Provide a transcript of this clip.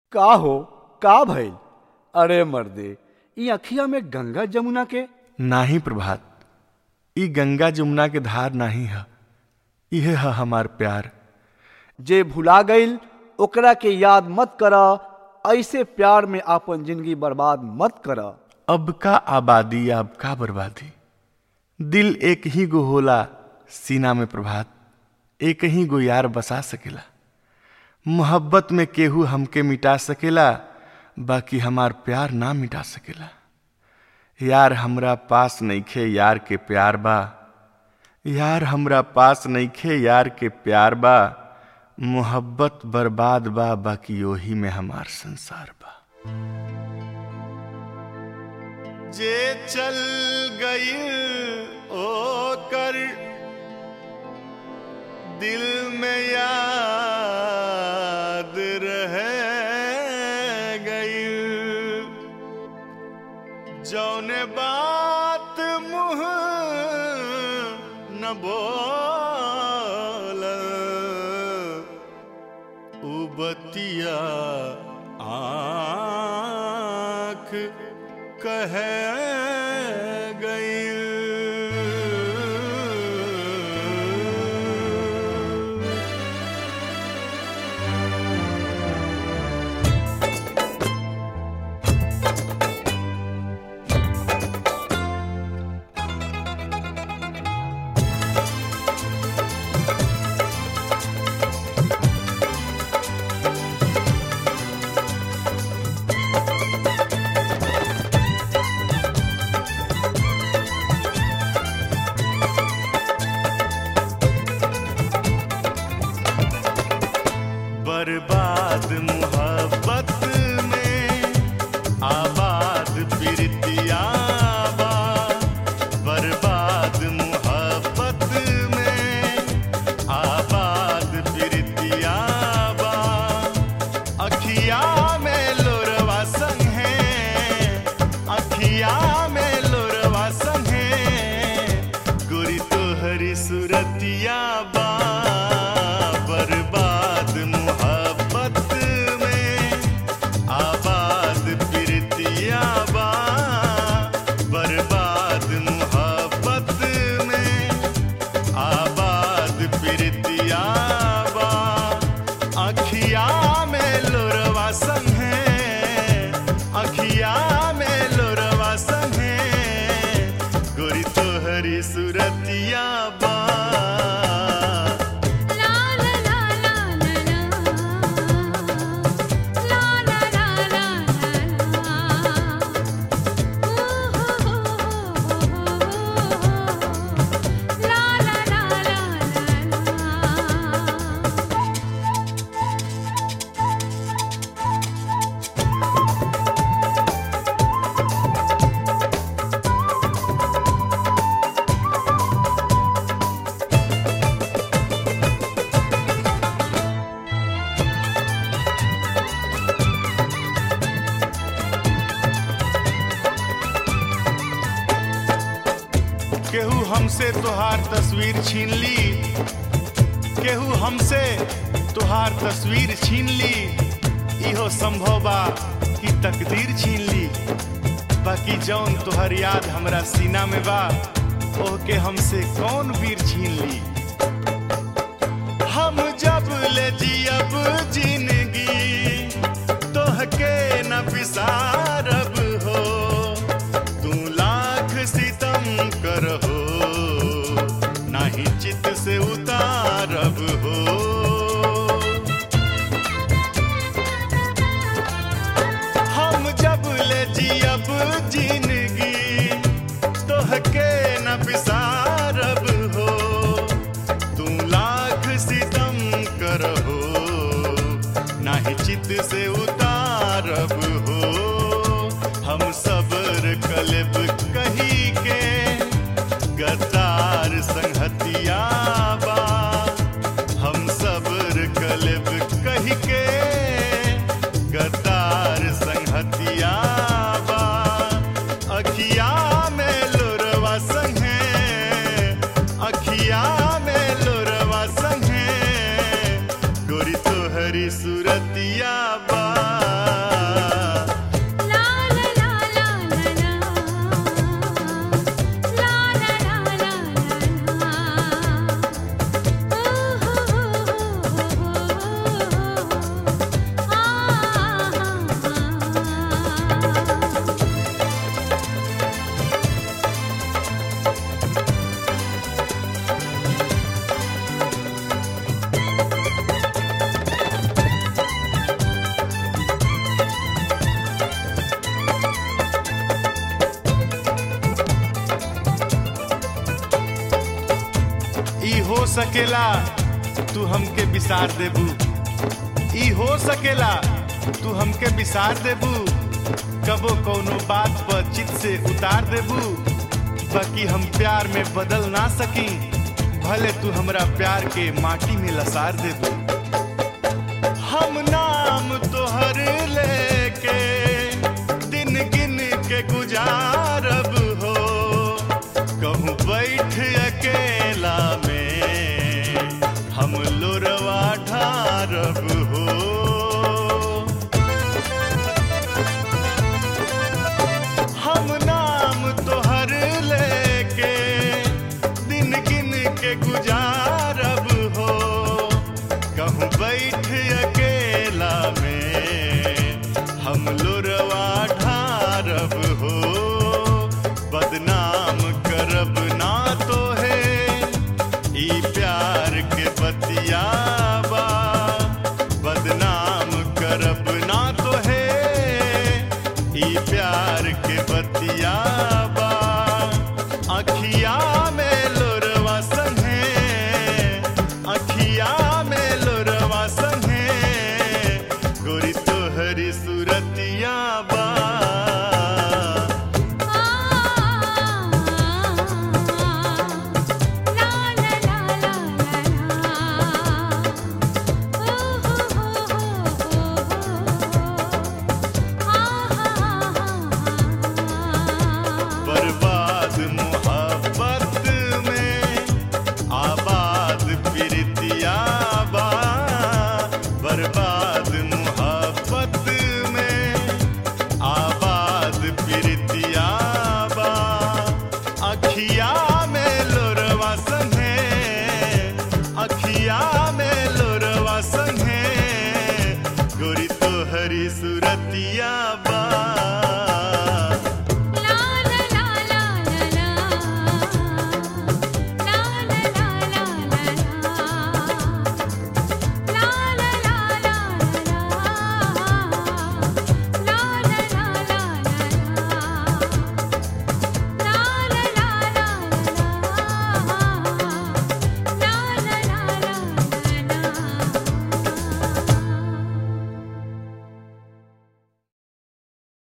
का हो का भइल अरे मर्दे ई अखिया में गंगा जमुना के नाही प्रभात ई गंगा जमुना के धार नाही है इहे है हमार प्यार जे भुला गईल ओकरा के याद मत करा ऐसे प्यार में आपन जिंदगी बर्बाद मत करा अब का आबादी अब का बर्बादी दिल एक ही गो होला सीना में प्रभात एक ही गो यार बसा सकेला मोहब्बत में केहू हमके मिटा सकेला बाकी हमार प्यार ना मिटा सकेला यार हमरा पास नइखे यार के प्यार बा यार हमरा पास नइखे यार के प्यार बा मोहब्बत बर्बाद बा बाकी ओही में हमार संसार बा जे चल गई ओ कर दिल में याद रह गई जौने बात मुँह न बोल उबतिया आँख कह गई बर्बाद मोहब्बत में आबाद प्रीतिया बा बर्बाद मोहब्बत में आबाद प्रीतिया बा अखिया में लोरवा संग है अखिया में लोरवा संग है गोरी तोहरी सूरतिया बा बर्बाद मोहब्बत में आबाद प्रीतिया बा बर्बाद मोहब्बत में आबाद प्रीतिया बा अखिया में लोरवा संग है अखिया में लोरवा संग है गोरी तोहरी सूरतिया बा ला ला ला ला ला ला ला ला ला ला ला ला ला केहू हमसे तुहार तस्वीर छीन ली केहू हमसे तुहार तस्वीर छीन ली इहो संभव बा कि तकदीर छीन ली बाकी जौन तुहर याद हमरा सीना में बा ओह के हमसे कौन वीर छीन ली हम जब ले जियब जिंदगी तोहके न बिसारब हो तू लाख सितम करहो नाही चित से उतारब हो हम जब ले जियब जिंदगी तोहके न बिसारब हो तू लाख सितम करहो नाही चित से उतारब हो हम सबर कलब कही के गद्दार संगतिया बा हम सबर कलब कही के गद्दार संगतिया बा अखिया में लोरवा संग है अखिया में लोरवा संग है गोरी तोहरी सूरतिया बा सकेला तू हमके बिसार देबू ई हो सकेला तू हमके बिसार देबू कबो कौनो बात पर चित से उतार देबू बाकी हम प्यार में बदल ना सकी भले तू हमरा प्यार के माटी में लसार देबू हम नाम तोहर लेके दिन गिन के गुजारब हो कहूँ बैठ अकेला में हम लोरवा ढारब हो हम नाम तोहर लेके दिन गिन के गुजारब हो कहूँ बैठ अकेला में हम लोरवा ढारब हो बदनाम करब ना तो है ई प्यार के बतियाबा बदनाम करब ना तो है ई प्यार के बतियाबा अखिया में लोरवा संगे अखिया में लोरवा संगे गोरी तोहरी सूरतिया बा बर्बाद मोहब्बत में आबाद प्रीतिया बा बर्बाद मोहब्बत में आबाद प्रीतिया बा अखिया में लोरवा संगे अखिया में लोरवा संगे गोरी तोहरी सूरतिया बा